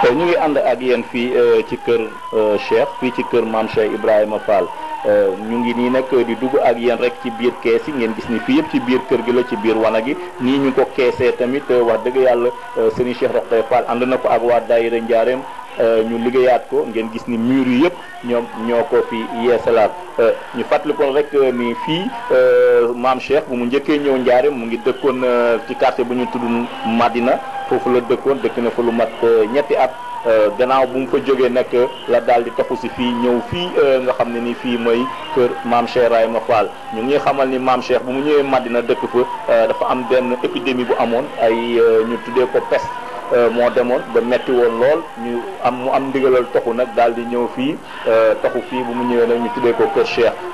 ñu ngi ànd ak yéen fii ci kër Cheikh fii ci kër maam Cheikh Ibrahima Fall ñu ngi nii nag di dugg ak yéen rek ci biir kees yi ngeen gis ni fii yëpp ci biir kër gi la ci biir wana gi nii ñu ko keesee tamit wax dëgg yàlla Serigne Cheikh Rokhaya Fall ànd na ko ak waa daayira Njaareem ñu liggéeyaat ko ngeen gis ni mur yi yëpp ñoom ñoo ko fi yeesalaat ñu fàttali ko rek ni fii maam Cheikh bu mu njëkkee ñëw Njaareem mu ngi dëkkoon ci quartier bu ñu tudd Madina foofu la dëkkoon dëkk na fa lu mat ñetti at gannaaw bu mu fa jógee nag la daal di taxu si fii ñëw fii nga xam ne ni fii mooy kër maam Cheikh Ibrahima Fall ñu ngi xamal ni maam Cheikh bu mu ñëwee Madina dëkk fa dafa am benn épidémie bu amoon ay ñu tuddee ko peste moo demoon ba metti woon lool ñu am mu am ndigalal toxu nag daal di ñëw fii toxu fii bu mu ñëwee nag ñu tuddee ko kër Cheikh